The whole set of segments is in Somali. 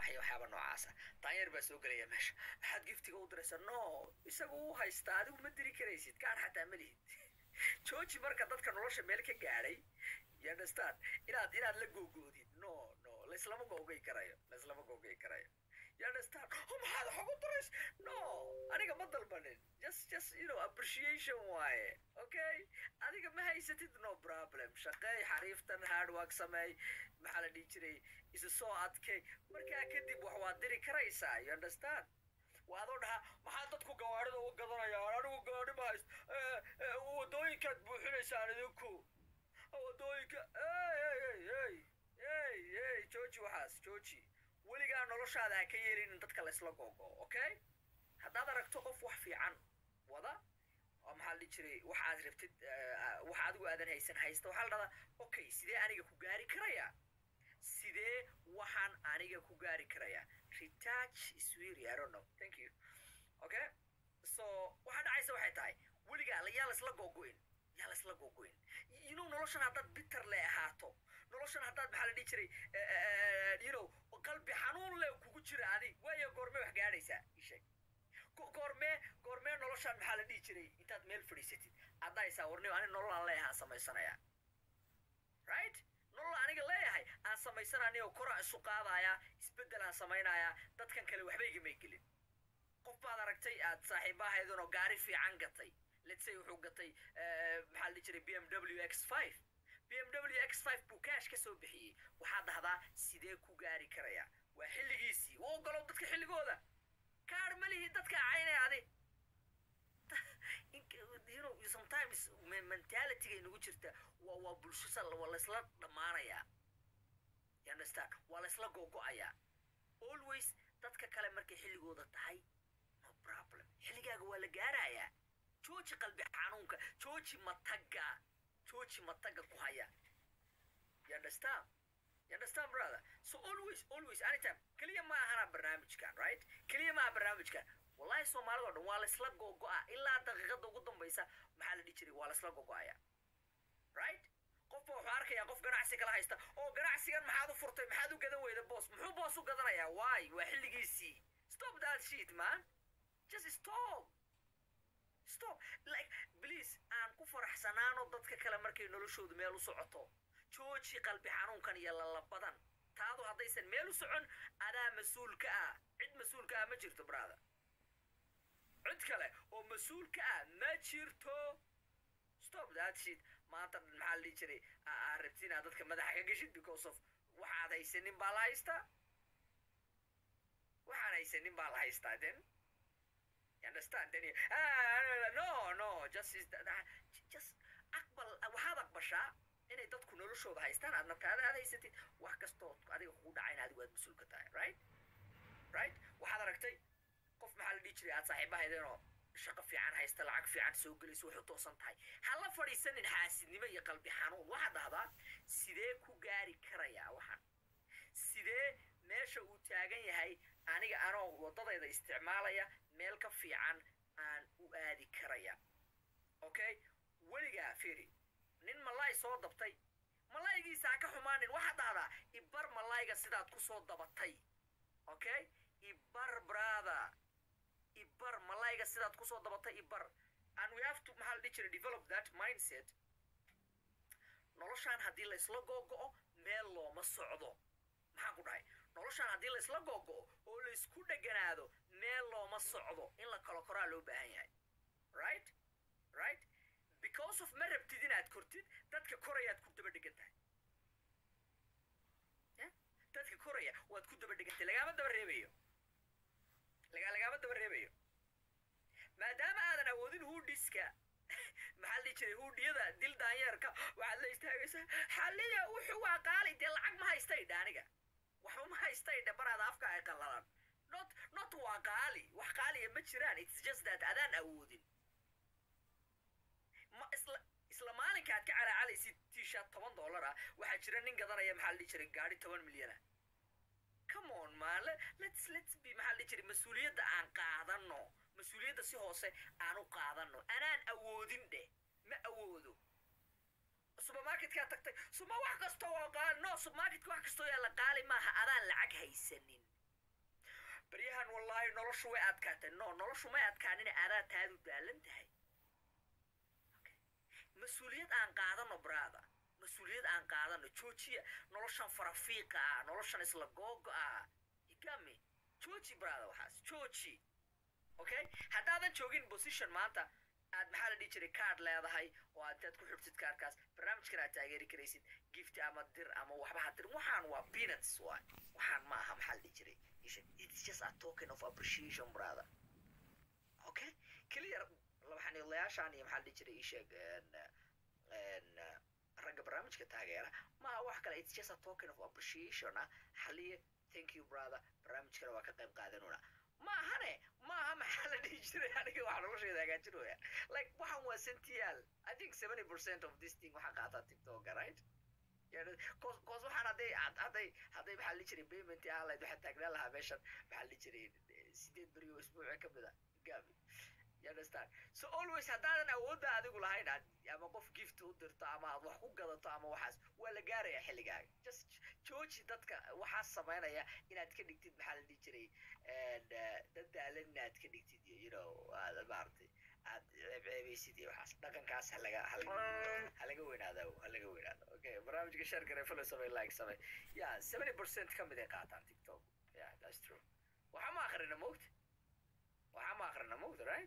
waxay waxyaaba noocaasa daanyeer baa soo gelaya meesha maxaad giftiga u diraysaa no isagu u haysta adigu ma diri karaysid gaar xataa ma lihid jooji marka dadka nolosha meel ka gaadhay you understand inaad inaad la googoodid no no laislama googay karayo laislama googay karayo you understand oh maxaad wax ugu dirays no aniga ma dalbanin just just you know appreciation waaye okay adiga ma haysatid no problem shaqeey xariiftan hard work sameey maxaa la dhihi jiray isu soo adkay markaa kadib wax waad diri karaysaa you understand waa adoo dhahaa maxaa dadku gawaarida u gadanayaan anigu gaari ma hayst wadooyinkaad buuxinaysaan idinku wadooyinka ey ey ey ey jooji waxaas jooji weligaa noloshaada ha ka yeelin in dadka laysla googo okay haddaad aragto qof wax fiican wada oo maxaa la dhihi jiray wax aad rabtid wax adigu aadan haysan haysta waxaa la dhahdaa okay sidee aniga ku gaari karayaa sidee waxaan aniga ku gaari karayaa retouch is really I don't know thank you okay so waxaa dhacaysa waxay tahay weligaa yaa laysla googoyn yaa laysla googoyn you know noloshan haddaad bitter le ahaato noloshan haddaad maxaa la dhihi jiray you know qalbi xanuun le kugu jira adig waayo goormee wax gaadhaysaa isheeg goormee goormee noloshan maxaa la dhihi jiray intaad meel fadhiisatid addaysaa warniyo ani nolol aan leeyahay aan samaysanayaa right nolol aniga leeyahay aan samaysanayo koraan isu qaadayaa isbeddel aan samaynayaa dadkan kale waxba igamay gelin qof baad aragtay aad saaxiiba ahaydunoo gaari fiican gatay let's say wuxuu gatay maxaa la dhihi jiray b m w x five b m w x five buu cash ka soo bixiyey waxaad dhahdaa sidee ku gaari karayaa waa xilligiisii u ogolow dadka xilligooda kaar ma lihi dadka caynay adi you know sometimes mentalityga inagu jirta waa waa bulsho waa laysla dhammaanayaa you understand waa laysla googo'ayaa always dadka kale markay xilligooda tahay no problem xilligaaga waa la gaarayaa jooji qalbi xanuunka jooji mataga jooji mataga ku haya you understand you understand brother so always always anytime keliya ma ahana barnaamijkan right keliya ma aha barnaamijkan wallahi soomaalida o dhan waa laysla googo'a ilaa daqiiqada ugu dambaysa maxaa la dhihi jiray waa laysla googo'aya right qofba wuxuu arkayaa qof ganacsi kala haysta oo ganacsigan maxaad u furtay maxaad u gadan weyda boos muxuu boos u gadanayaa why waa xilligiisii stop that shit man just stop stop like please aan ku faraxsanaano dadka kale markay noloshoodu meel u socoto jooji qalbi xanuunkan iyo lalabadan taadu haddaysan meel u socon adaa mas-uul ka ah cid mas-uul ka ah ma jirto brother cid kale oo mas-uul ka ah ma jirto stop that shit maanta maxaa la dhihi jiray aa rabti inaad dadka madaxa ka geshid because of waxaad haysanin baa la haystaa waxaan haysanin baa la haystaa then you understand then you, ah, no no just is that, just aqbal waxaad aqbashaa inay dadku noloshooda haystaan aadna taada aad haysatid wax kastoo adiga kugu dhacayna adigu aad mas-uul ka tahay right right waxaad aragtay qof maxaa la dhihi jiray aad saaxiibahaydeenoo shaqo fiican haysta lacag fiican soo gelayso waxay u toosan tahay ha la fadhiisanin xaasidnimo iyo qalbi xanuun waxaad dhahdaa sidee ku gaari karayaa waxaan sidee meesha uu taagan yahay aniga anoo waddadayda isticmaalaya meel ka fiican aan u aadi karaya okay weligaa fiiri nin malaay soo dabtay malaayigiisa ha ka xumaanin waxaad dhahdaa ibar malaayga sidaad ku soo dabatay okay ibar brother ibar malaayga sidaad kusoo dabatay ibar and we have to maxaa la dhihi jiray develop that mindset noloshaan haddii laysla googo'o meel looma socdo maxaan ku dhahay noloshaan haddii laysla googo'o oo laysku dheganaado meel looma socdo in la kalo koraa loo baahan yahay right right because of ma rabtid inaad kortid dadka korayaad ku daba dhegan tahay dadka koraya waad ku daba dhegantay lagaama daba reebayo laga lagaama daba reebayo maadaama aadan awoodin huudhiska maxaa la dhihi jiray huudhiyada dil daanyeerka waxaad la istaagaysaa xalliya wuxuu waa qaali dee lacag ma haystay aniga waxba ma haystay dhe baraada afka ay qallalan not not waa qaali wax qaaliya ma jiraan it's just that adaan awoodin ma isla isla maalinka aad ka calaacalaysid t-shirt toban dollar ah waxaa jira nin gadanaya maxaa la dhihi jiray gaari toban milyan ah come on man let's let's be maxaa la dhihi jiray mas-uuliyadda aan qaadano mas-uuliyadda si hoose aan u qaadano anaan awoodin dheh ma awoodo supermarketkaa tagtay suma wax kasta waa qaali no supermarketka wax kastoo yaalla qaali maaha adaan lacag haysanin leedahay noloshu way adkaatay no noloshu may adkaanina adaa taadu daalan tahay mas-uuliyad aan qaadano braada mas-uuliyad aan qaadano joojiya noloshan farafiiqa ah noloshan isla googo ah igami jooji braada waxaas jooji okay haddaadan joogin position maanta aad maxaa la dhihi jiray card leedahay oo aad intaad ku xirtid kaarkaas barnaamijkan aad taageeri karaysid gift ama dir ama waxba ha dir waxaan waa peanuts waay waxaan ma aha maxaa la dhihi jiray it's just a token of appreciation brother okay clear waxaanilayaashaan iyo maxaa la dhihi jiray ii sheeg ragga barnaamijka taageera maaha wax kale it's just a token of appreciation ah xaliye thank you brother barnaamijkana waa ka qayb qaadanuna maahane maaha maxaa la dhihi jiray aniga waxa nolosheeda hagaajin waya like waxan waa sentiyaal i think seventy percent of this thing waxaa qaataa tiktoka right cos cos waxaan hadday hadday hadday maxaa la jiray payment ahaan lahayd waxaa taagnaan lahaa meeshan maxaa la jiray sideed beri oo isbuuca ka mid a gabi you understand so always haddaadan awoodda adigu lahayn aad ama qof gift u dirto ama aad wax ku gadato ama waxaas waa la gaaraya xilligaaga just jooji dadka waxaas samaynaya inaad ka dhigtid maxaa la dhihi jiray dad daalan inaad ka dhigtid iyo you know aad maaragtay aad ceebceebaysid iyo waxaas dhaqankaas halaga halaga weynaada halaga weynaada okay barnaamijka share gare follow samay like samay yeah seventy percent ka mid ay qaataan tiktok yeah that's true waxaa ma akhrina mogta waxaa ma akhrina mogta right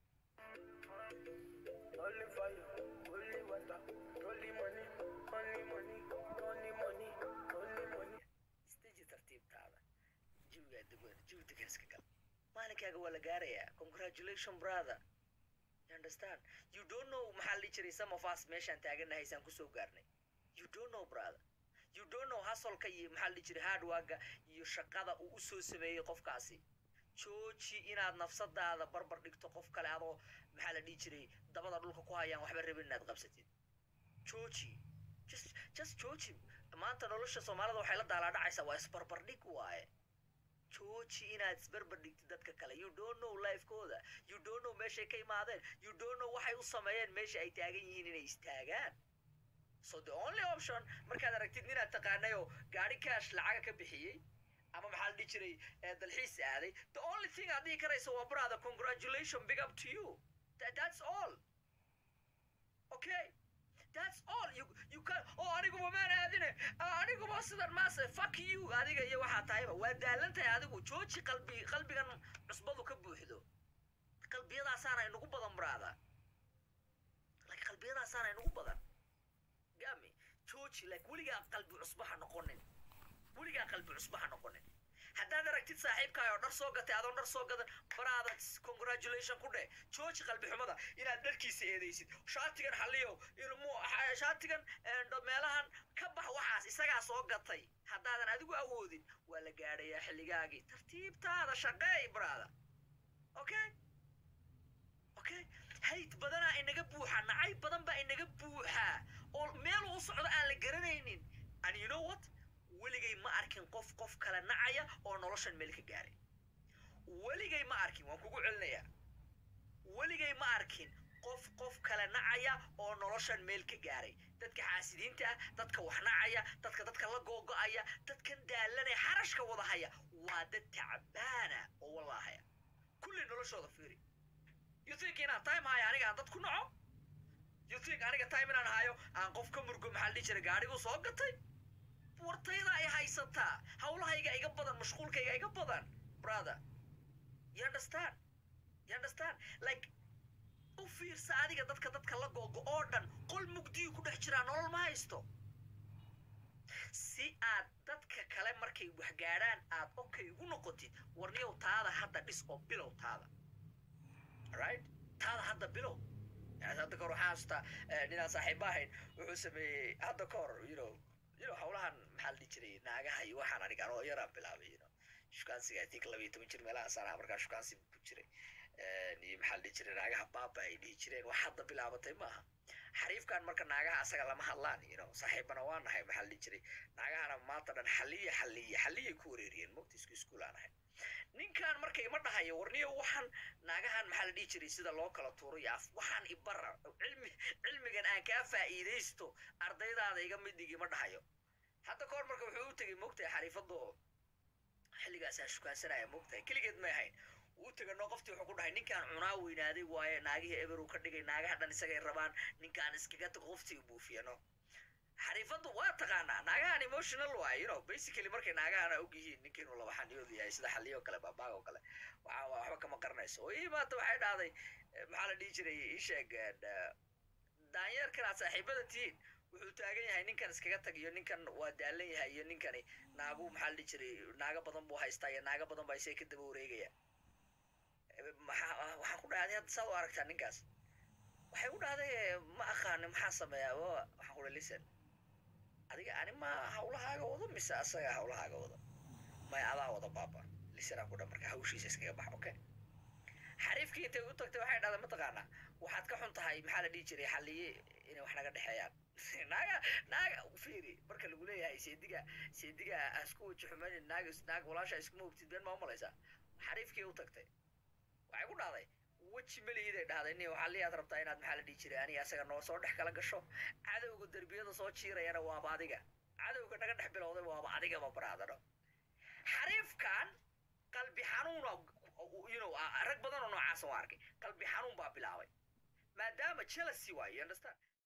Only fire, only water, only money, only money, only money, only money. istaji tartiibtaada jawigaa degan jawi degan iska gal maalinkaaga waa la gaarayaa congratulation brother you understand you don't know maxaa la dhihi jiray some of us meeshaan taaganahay saan kusoo gaarnay you don't know brother you don't know hasolka iyo maxaa la dhihi jiray hardwaga iyo shaqada uu usoo sameeyey qofkaasi jooji inaad nafsadaada barbar dhigto qof kale adoo maxaa la dhihi jiray dabada dhulka ku hayaan waxba rabin inaad qabsatid jooji just just jooji maanta nolosha soomaalida waxay la daalaadhacaysaa waa isbarbardhig waaye jooji inaad isbarbar dhigtid dadka kale you don't know lifekooda you don't know meeshay ka imaadeen you don't know waxay u sameeyeen meesha ay taagan yihiin inay istaagaan so the only option markaad aragtid ninaad taqaanay oo gaari cash lacaga ka bixiyey ama maxaa la dhihi jiray dalxiis aaday the only thing aad dhihi karaysa waa brother congratulation big up to you that, that's all okay that's all you you can oh aniguba maan aadine aniguba sidan maase fuck you adiga iyo waxaa tahayba waa daalan tahay adigu jooji qalbi qalbigan cusbadu ka buuxdo qalbiyadaasaana inagu badan brother like qalbiyadaasaana inagu badan gami jooji like weligaa qalbi cusba ha noqonin weligaa qalbi cusba ha noqonin haddaad aragtid saaxiibkaay oo dhar soo gatay adoon dhar soo gadan baraada congratulation ku dheh jooji qalbi xumada inaad dharkiisa eedaysid shaatigan xaliyow shaatigan meelahan ka bax waxaas isagaa soo gatay haddaadan adigu awoodin waa la gaadhayaa xilligaagii tartiibtaada shaqeey baraada okay okay hayd badanaa inaga buuxa nacay badan baa inaga buuxaa oo meeluu u socdo aan la garanaynin and you know what weligay ma arkin qof qof kale nacaya oo noloshan meel ka gaaray weligay ma arkin waan kugu celinayaa weligay ma arkin qof qof kale nacaya oo noloshan meel ka gaaray dadka xaasidiinta ah dadka wax nacaya dadka dadka la googo'aya dadkan daalanaya xarashka wada haya waa dad tacbaana oo wallaahaya kulli noloshooda fiiri you think inaan time hayo aniga aan dad ku naco you think aniga time inaan hayo aan qof ka murgo maxaa la dhihi jiray gaadhigu soo gatay wartayda ay haysataa hawlahayga iga badan mashquulkayga iga badan brother you understand you understand like u fiirsa adiga dadka dadka la googo oo dhan qol mugdiyu ku dhex jiraa nolol ma haysto si aad dadka kale markay wax gaadhaan aad okay ugu noqotid warniyow taada hadda dhis oo bilow taada right taada hadda bilow hadda kahor waxaa xasuustaa ninaan saaxiiba ahayn wuxuu sameeyey hadda kahor you know you know hawlahan maxaa la dhihi jiray naagaha iyo waxaan aniga anoo yaraan bilaabay you know shukaansiga i think laba iyo toban jir meelahaas anaa markaa shukaansi ku jiray iyo maxaa la dhihi jiray naagaha baaba ay dhihi jireen wax hadda bilaabatay maaha xariifkan marka naagaha asaga lama hadlaan you know saaxiibana waa nahay maxaa la dhihi jiray naagahana maanta dhan xaliya xaliya xaliyay ku wareeriyeen mogta isku iskuul aan ahay ninkan marka ima dhahayo warniyo waxaan naagahan maxaa la dhihi jiray sida loo kala tuuray af waxaan ibara cilmi cilmigan aan kaa faa'iidaysto ardaydaada iga mid dhigi ma dhahayo hadda kahor marka wuxuu u tegay mogtahay xariifado xilligaasaa shukaansanaya moogtahay keligeed may ahayn uu tagano qoftii wuxuu ku dhahay ninkaan cunaa weynaaday waaye naagihii eber uu ka dhigay naagaha dhan isagay rabaan ninkaan iskaga tago qoftii buufiyano xariifadu waa taqaanaa naagahan emotional waay you know basically markay naagahana og yihiin ninkiinu laba xaniyood yahay sida xaliyo oo kale baabaag oo kale waxa waxba kama qaranayso oo ii maanta waxay dhahday maxaa la dhihi jiray ii sheeg daanyeerkan aad saaxiibada tihiin wuxuu taagan yahay ninkan iskaga tag iyo ninkan waa daalan yahay iyo ninkani naagu maxaa la dhihi jiray naago badan buu haystaa iyo naago badan baa isaga ka daba wareegaya maxaa waxaan ku dhahday hadda saad u aragtaa ninkaas waxay u dhahday ma aqaani maxaa sameeyaa waxaan ku dhahay listen adiga ani ma hawlahaaga wado mise asaga hawlahaaga wado maya adaa wada baaba lisanaa ku dhan marka hawshiisa iskaga bax okay xariifkii intay u tagtay waxay dhahday mataqaanaa waxaad ka xun tahay maxaa la dhihi jiray xaliye inay wax naga dhexeeyaan naaga naaga fiiri marka lagu leeyahay seediga seediga asku waji xumaynin naaga naag walaasha iskuma hubtid been ma umalaysaa xariifkii u tagtay waxay ku dhahday weji melihiiday dhahday nin waxaa liyaad rabtaa inaad maxaa la dhihi jiray aniga asaga noo soo dhex kala gasho cadowga derbiyada soo jiirayana waaba adiga cadowga naga dhex bilowday waaba adigaba baraadano xariifkan qalbi xanuuna you know rag badan oo noocaas oo arkay qalbi xanuun baa bilaabay maadaama jealousy waayo you understand